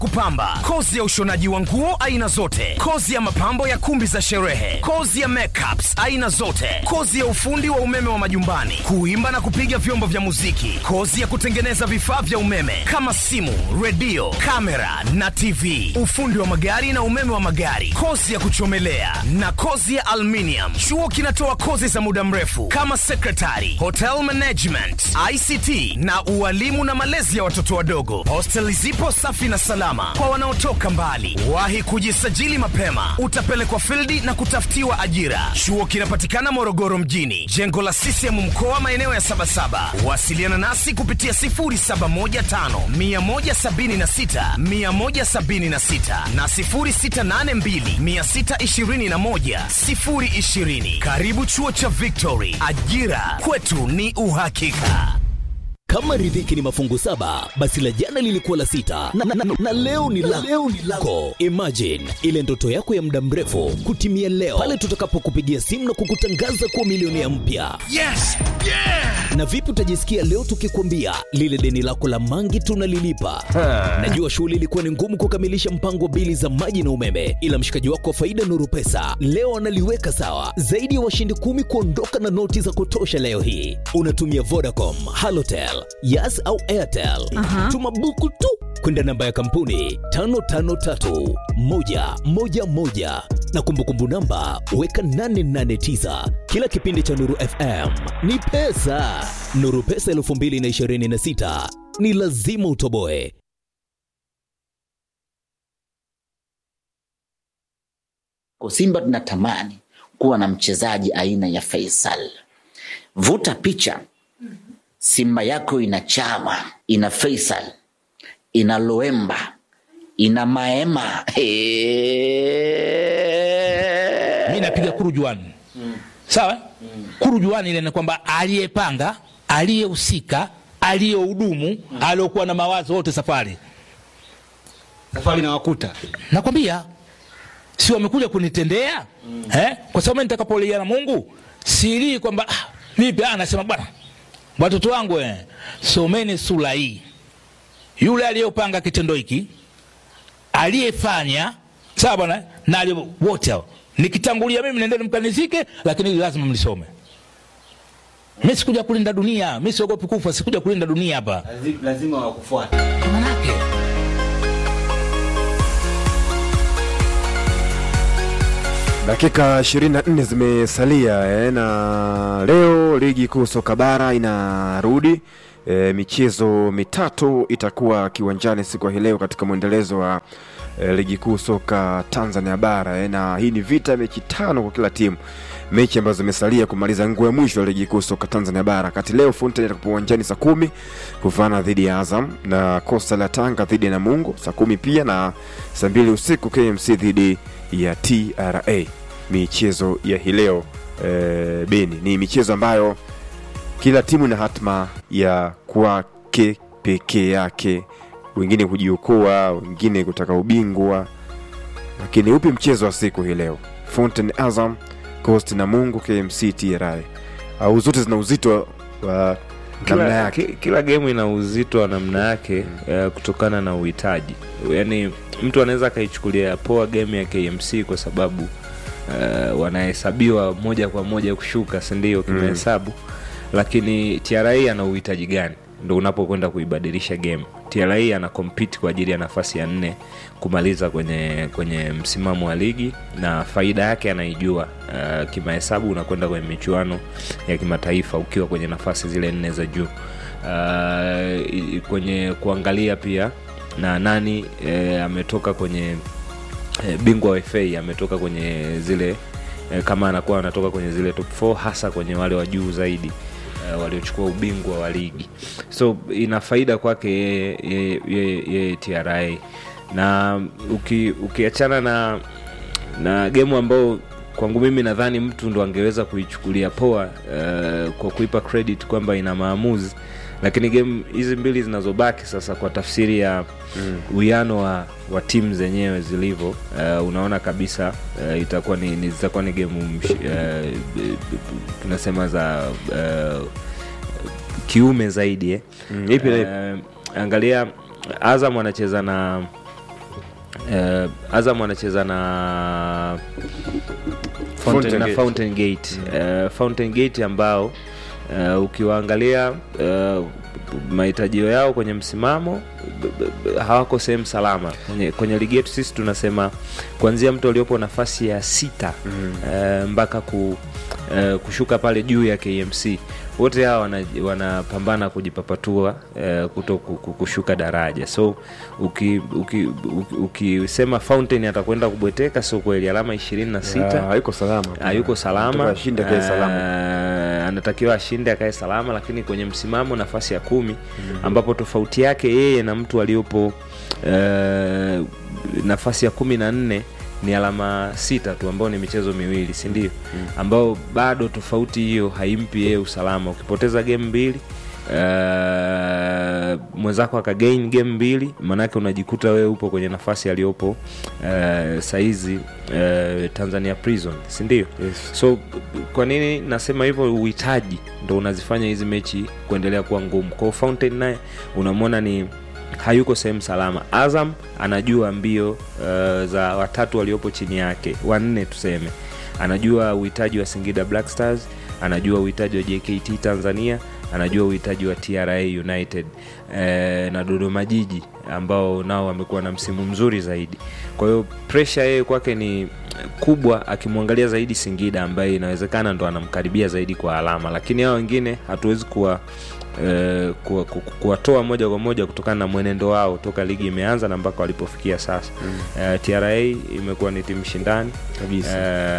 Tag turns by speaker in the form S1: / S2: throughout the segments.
S1: kupamba, kozi ya ushonaji wa nguo aina zote, kozi ya mapambo ya kumbi za sherehe, kozi ya makeups aina zote, kozi ya ufundi wa umeme wa majumbani, kuimba na kupiga vyombo vya muziki, kozi ya kutengeneza vifaa vya umeme kama simu, redio, kamera na TV, ufundi wa magari na umeme wa magari, kozi ya kuchomelea na kozi ya aluminium. Chuo kinatoa kozi za muda mrefu kama secretary, hotel management, ICT na ualimu na malezi ya watoto wadogo. Hosteli zipo safi na salama kwa wanaotoka mbali. Wahi kujisajili mapema, utapelekwa fildi na kutafutiwa ajira. Chuo kinapatikana Morogoro mjini, jengo la CCM mkoa, maeneo ya Sabasaba. Wasiliana nasi kupitia 0715 176 176 na 0682 621 020. Karibu chuo cha Victory, ajira kwetu ni uhakika.
S2: Kama riziki ni mafungu saba, basi la jana lilikuwa la sita na, na, na, na leo ni la leo ni lako. Imagine ile ndoto yako ya muda mrefu kutimia leo pale tutakapokupigia simu na kukutangaza kuwa milionea mpya.
S1: Yes! Yeah!
S2: Na vipi utajisikia leo tukikwambia lile deni lako la mangi tunalilipa? Najua shughuli ilikuwa ni ngumu kukamilisha mpango wa bili za maji na umeme, ila mshikaji wako wa faida Nuru Pesa leo analiweka sawa. Zaidi ya washindi kumi kuondoka na noti za kutosha leo hii. Unatumia Vodacom, Halotel, Yas au Airtel. Tuma buku tu kwenda namba ya kampuni 553111 na kumbukumbu namba weka 889. Kila kipindi cha Nuru FM ni pesa. Nuru Pesa 2026 ni lazima utoboe.
S3: Kwa Simba tunatamani kuwa na mchezaji aina ya Faisal. Vuta picha, Simba yako ina Chama, ina Faisal, ina Loemba, ina Maema.
S4: mi napiga kurujuani sawa kurujuani ile ni kwamba aliyepanga aliyehusika aliyehudumu aliyokuwa na mawazo wote safari
S5: safari na wakuta
S4: nakwambia si wamekuja kunitendea eh? kwa sababu mimi nitakapolia na mungu silii kwamba ah, vipi ah, nasema bwana watoto wangu eh, someni sura hii yule aliyopanga kitendo hiki aliyefanya sawa bwana na aliye- wote hao nikitangulia mimi nendeni mkanizike lakini hili lazima mlisome mi sikuja kulinda dunia mi siogopi kufa sikuja kulinda dunia hapa
S5: lazima wakufuata
S4: manake
S6: Dakika 24 zimesalia eh, na leo ligi kuu soka bara inarudi. E, michezo mitatu itakuwa kiwanjani siku ya hii leo katika mwendelezo wa e, ligi kuu soka Tanzania bara eh, na hii ni vita ya mechi tano kwa kila timu, mechi ambazo zimesalia kumaliza nguo ya mwisho ya ligi kuu soka Tanzania bara. Kati leo Fountain itakuwa uwanjani saa kumi kuvana dhidi ya Azam na Coastal ya Tanga dhidi ya Namungo saa kumi pia na saa mbili usiku KMC dhidi ya TRA. Michezo ya hii leo e, Beni ni michezo ambayo kila timu ina hatma ya kwake pekee yake, wengine kujiokoa, wengine kutaka ubingwa. Lakini upi mchezo wa siku hii leo? Fountain Azam, Coast na Mungu, KMC, TRA au zote zina uzito wa namna
S7: kila,
S6: yake.
S7: ki- kila gemu ina uzito wa namna yake eh, kutokana na uhitaji yaani mtu anaweza akaichukulia poa game ya kmc kwa sababu eh, wanahesabiwa moja kwa moja kushuka sindio kimahesabu lakini tra ana uhitaji gani ndo unapokwenda kuibadilisha game tra ana compete kwa ajili ya nafasi ya nne kumaliza kwenye kwenye msimamo wa ligi na faida yake anaijua uh, kimahesabu unakwenda kwenye michuano ya kimataifa ukiwa kwenye nafasi zile nne za juu uh, i- kwenye kuangalia pia na nani eh, ametoka kwenye eh, bingwa wa fa ametoka kwenye zile eh, kama anakuwa anatoka kwenye zile top 4 hasa kwenye wale wa juu zaidi eh, waliochukua ubingwa wa ligi so ina faida kwake yeye yeye- yeye- yeye tra na uki- ukiachana na na gemu ambao kwangu mimi nadhani mtu ndo angeweza kuichukulia poa uh, kwa kuipa credit kwamba ina maamuzi lakini game hizi mbili zinazobaki sasa kwa tafsiri ya uwiano wa, wa timu zenyewe zilivyo uh, unaona kabisa uh, itakuwa ni, ni zitakuwa ni gemu msh- uh, tunasema za uh, kiume zaidi eh.
S6: Mm, ipi na ipi?
S7: uh, angalia azam anacheza na uh, azam anacheza na
S6: Fountain
S7: na
S6: Gate.
S7: Fountain Gate. Uh, Fountain Gate ambao uh, ukiwaangalia uh, mahitajio yao kwenye msimamo b- b- b- hawako sehemu salama kwenye, kwenye ligi yetu sisi tunasema kuanzia mtu aliopo nafasi ya sita mm. uh, mpaka ku, uh, kushuka pale juu ya KMC wote hawa wana- wanapambana kujipapatua uh, kuto ku- ku- kushuka daraja so ukisema uki, uki, ukisema Fountain atakwenda kubweteka sio kweli alama ishirini na sita
S6: Ya, hayuko salama
S7: hayuko salama
S6: Anataka ashinde akae salama
S7: Eh, anatakiwa ashinde akae salama lakini kwenye msimamo nafasi ya kumi ambapo tofauti yake yeye na mtu aliyopo eh, nafasi ya kumi na nne ni alama sita tu ambao ni michezo miwili si ndio ambao bado tofauti hiyo haimpi yeye usalama ukipoteza game mbili Uh, mwenzako akagain game mbili maanake unajikuta wewe upo kwenye nafasi aliyopo uh, saizi uh, tanzania prison sindio
S6: Yes.
S7: so kwa nini nasema hivyo uhitaji ndo unazifanya hizi mechi kuendelea kuwa ngumu kwao fountain naye unamwona ni hayuko sehemu salama azam anajua mbio uh, za watatu waliopo chini yake wanne tuseme anajua uhitaji wa singida black stars anajua uhitaji wa jkt tanzania anajua uhitaji wa tra united eh, na dodoma jiji ambao nao wamekuwa na msimu mzuri zaidi kwa hiyo presha yeye kwake ni kubwa akimwangalia zaidi singida ambaye inawezekana ndo anamkaribia zaidi kwa alama lakini hao wengine hatuwezi kuwa eh, kuwa- ku- ku- kuwatoa moja kwa moja kutokana na mwenendo wao toka ligi imeanza na mpaka walipofikia sasa mm. eh, tra imekuwa ni timu shindani
S6: Kabisa.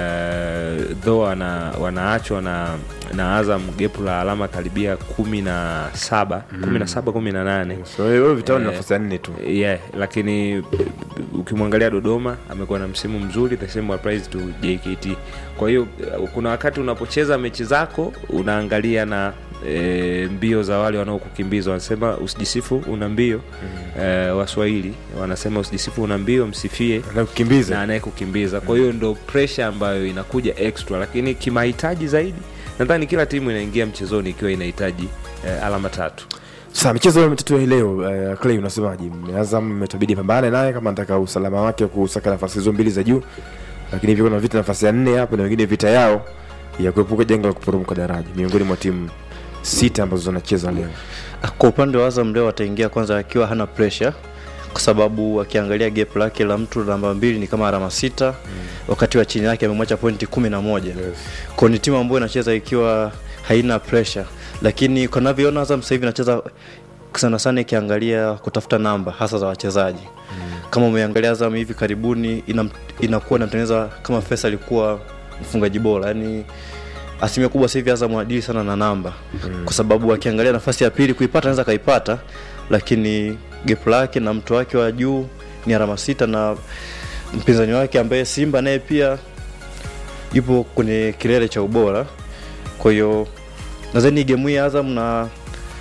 S7: eh, though wana, wanaachwa na na azam gepu la alama karibia kumi na saba kumi na saba kumi na nane
S6: so wewe vitao ni
S7: Eh,
S6: nafasi ya nne tu
S7: yeah, lakini ukimwangalia dodoma amekuwa na msimu mzuri the same applies to jkt kwa hiyo eh, kuna wakati unapocheza mechi zako unaangalia na E, mbio za wale wanaokukimbiza wanasema usijisifu una mbio mm. e, waswahili wanasema usijisifu una mbio msifie na
S6: anakukimbiza
S7: anayekukimbiza kwa hiyo ndo presha ambayo inakuja extra lakini kimahitaji zaidi nadhani kila timu inaingia mchezoni ikiwa inahitaji eh, alama tatu
S6: sasa michezo mitatu ya hii leo uh, clay unasemaje azam imetabidi pambane naye kama nataka usalama wake kusaka nafasi hizo mbili za juu lakini hivyo kuna vita nafasi ya nne hapo na wengine vita yao ya kuepuka janga la kuporomoka daraja miongoni mwa timu sita ambazo zinacheza leo
S8: kwa upande wa Azam leo ataingia kwanza akiwa hana pressure kwa sababu akiangalia gap lake la mtu namba mbili ni kama alama sita mm. wakati wa chini yake amemwacha pointi kumi na moja yes. kwao ni timu ambayo inacheza ikiwa haina pressure lakini kwa navyoona Azam sasa hivi inacheza sana sana ikiangalia kutafuta namba hasa za wachezaji mm. kama umeangalia Azam hivi karibuni ina, inakuwa inamtengeneza kama Faisal alikuwa mfungaji bora yani asilimia kubwa sasa hivi Azam adili sana na namba mm. kwa sababu akiangalia nafasi ya pili kuipata anaweza kaipata, lakini gap lake na mtu wake wa juu ni alama sita na mpinzani wake ambaye Simba naye pia yupo kwenye kilele cha ubora. Kwa hiyo nadhani gemu hii ya Azam na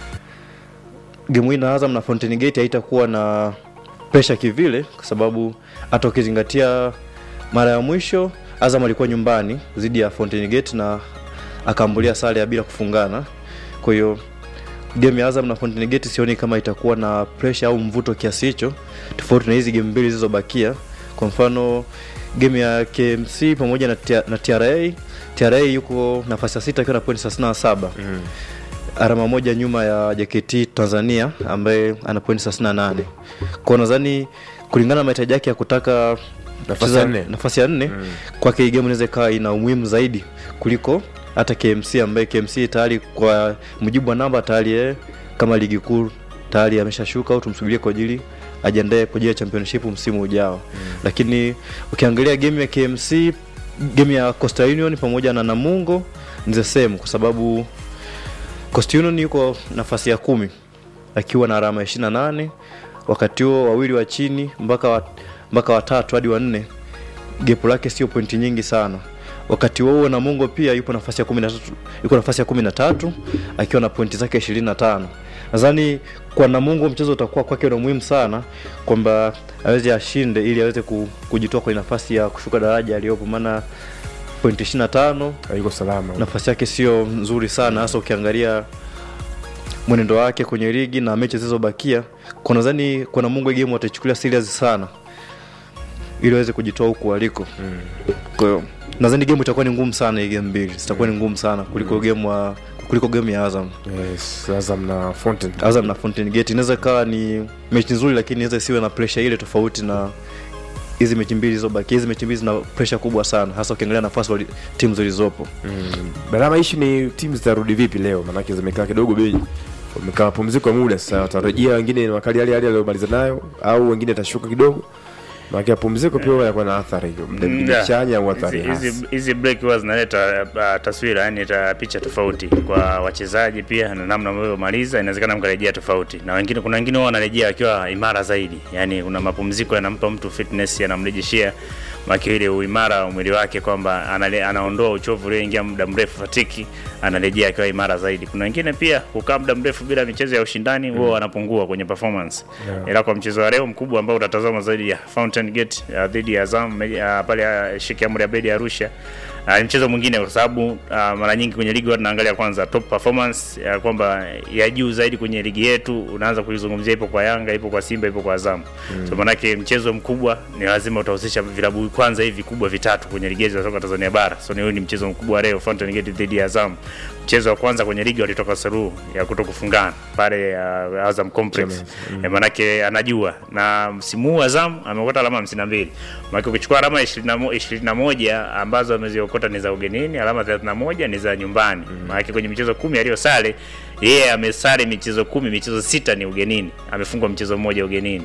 S8: gemu hii na Azam na Fountain Gate haitakuwa na presha kivile, kwa sababu hata ukizingatia mara ya mwisho Azam alikuwa nyumbani dhidi ya Fountain Gate na akaambulia sare ya bila kufungana. Kwa hiyo game ya Azam na Fountain Gate sioni kama itakuwa na pressure au mvuto kiasi hicho, tofauti na hizi game mbili zilizobakia. Kwa mfano game ya KMC pamoja na, T- na TRA, TRA yuko nafasi ya sita akiwa na pointi 37 mm. alama moja nyuma ya JKT Tanzania ambaye ana pointi 38. Kwa hiyo nadhani kulingana na mahitaji yake ya kutaka
S6: Nafasi
S8: kucheza
S6: ya nne.
S8: nafasi ya nne mm. kwake hii game inaweza ikawa ina umuhimu zaidi kuliko hata KMC ambaye KMC tayari kwa mujibu wa namba tayari yeye kama ligi kuu tayari ameshashuka au tumsubirie kwa ajili ajiandae kwa ajili ya championship msimu ujao mm. lakini ukiangalia game ya KMC game ya Coastal Union pamoja na Namungo ni the same kwa sababu Coastal Union yuko nafasi ya kumi akiwa na alama 28 wakati huo wawili wa chini mpaka wa, mpaka watatu hadi wanne gepu lake sio pointi nyingi sana wakati huo huo Namungo pia yupo nafasi ya kumi na tatu yuko nafasi ya kumi na tatu akiwa na pointi zake ishirini na tano nadhani kwa Namungo mchezo utakuwa kwake na muhimu sana kwamba aweze ashinde ili aweze ku- kujitoa kwenye nafasi ya kushuka daraja aliyopo maana pointi ishirini na tano
S6: yuko salama
S8: nafasi yake sio nzuri sana hasa ukiangalia mwenendo wake kwenye ligi na mechi zilizobakia kwa nadhani kwa Namungo hii game wataichukulia serious sana ili waweze kujitoa huku waliko kwa hiyo nadhani game itakuwa ni ngumu sana hii game mbili zitakuwa ni ngumu sana kuliko game wa kuliko game ya Azam
S6: yes, Azam na Fountain
S8: Azam na Fountain Gate inaweza ikawa ni mechi nzuri lakini inaweza isiwe na pressure ile tofauti na hizi mechi mbili zilizobaki hizi mechi mbili zina pressure kubwa sana hasa ukiangalia nafasi wali- timu zilizopo
S6: Barama ishi ni timu zitarudi vipi leo? Maanake zimekaa kidogo bei, wamekaa mapumziko ya muda sasa, watarejea wengine ni wakali hali hali aliyomaliza nayo, au wengine atashuka kidogo. Maanake mapumziko pia yanakuwa na athari
S9: Yeah.
S6: chanya au athari
S9: Hizi-
S6: hasi.
S9: hizi- hizi break huwa zinaleta uh, taswira yani ta picha tofauti kwa wachezaji pia na namna maliza inawezekana mkarejea tofauti na wengine kuna wengine huwa wanarejea wakiwa imara zaidi yani kuna mapumziko yanampa mtu fitness yanamrejeshea maki ile uimara wa mwili wake kwamba anale- anaondoa uchovu ulioingia muda mrefu fatiki anarejea akiwa imara zaidi kuna wengine pia kukaa muda mrefu bila michezo ya ushindani huwa wanapungua kwenye performance
S6: Yeah.
S9: ila kwa mchezo wa leo mkubwa ambao utatazama zaidi ya Fountain Gate uh, dhidi ya Azam uh, pale uh, Sheikh Amri Abeid Arusha uh, ni mchezo mwingine kwa sababu uh, mara nyingi kwenye ligi watu tunaangalia kwanza top performance uh, kwamba ya juu zaidi kwenye ligi yetu unaanza kuizungumzia ipo kwa Yanga, ipo kwa Simba, ipo kwa Azam. Mm. So manake mchezo mkubwa ni lazima utahusisha vilabu kwanza hivi kubwa vitatu kwenye ligi yetu ya soka Tanzania bara. So ni huyu ni mchezo mkubwa wa leo Fountain Gate dhidi ya Azam. Mchezo wa kwanza kwenye ligi walitoka suluhu ya kutokufungana pale uh, Azam Complex. Mm. E, manake anajua na msimu huu Azam ameokota alama 52. Maana ukichukua alama 21 21 ambazo ameziokota ni za ugenini, alama 31 ni za nyumbani. Mm. Maana kwenye michezo kumi aliyosale yeye yeah, amesare michezo kumi, michezo sita ni ugenini, amefungwa mchezo mmoja ugenini.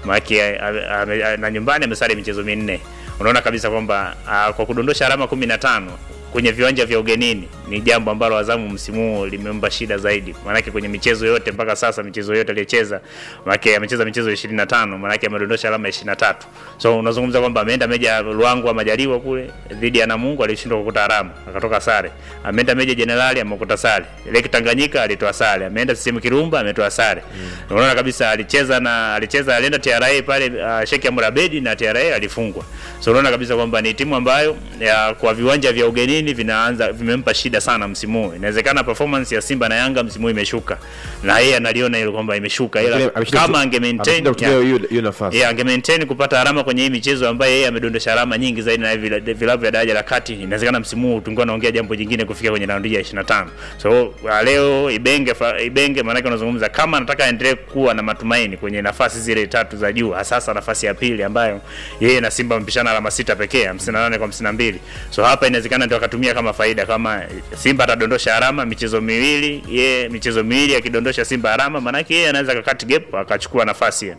S9: Maana na nyumbani amesare michezo minne. Unaona kabisa kwamba uh, kwa kudondosha alama 15 kwenye viwanja vya ugenini ni jambo ambalo Azamu msimu huu limempa shida zaidi. Maanake kwenye michezo yote mpaka sasa, michezo yote aliyocheza, maanake amecheza michezo 25, maanake amedondosha alama 23. So unazungumza kwamba ameenda meja Luangu Majaliwa kule dhidi ya Namungo alishindwa kukuta alama, akatoka sare. Ameenda meja Jenerali amekuta sare. Leki Tanganyika alitoa sare. Ameenda CCM Kirumba ametoa sare. Mm. Unaona kabisa alicheza na alicheza alienda TRA pale uh, Sheikh Amri Abeid na TRA alifungwa. So unaona kabisa kwamba ni timu ambayo ya, kwa viwanja vya ugenini vinaanza vimempa shida sana msimu huu. Inawezekana performance ya Simba na Yanga msimu huu imeshuka. Na yeye analiona hilo kwamba imeshuka ila
S6: Lakini ameshinda
S9: kama
S6: ku-
S9: ange maintain
S6: ameshinda kutumia hiyo hiyo nafasi.
S9: Yeah, ange maintain kupata alama kwenye hii michezo ambayo yeye amedondosha alama nyingi zaidi na vila- vilabu vya daraja la kati. Inawezekana msimu huu tungekuwa naongea jambo jingine kufikia kwenye raundi ya 25. So uh, leo Ibenge fa- Ibenge maana yake unazungumza kama anataka aendelee kuwa na matumaini kwenye nafasi zile tatu za juu, hasa nafasi ya pili ambayo yeye na Simba wamepishana alama sita pekee, 58 kwa 52. So hapa inawezekana ndio akatumia kama faida kama Simba atadondosha alama michezo miwili, yeye michezo miwili akidondosha Simba alama, maana yake yeye anaweza kakati gap akachukua nafasi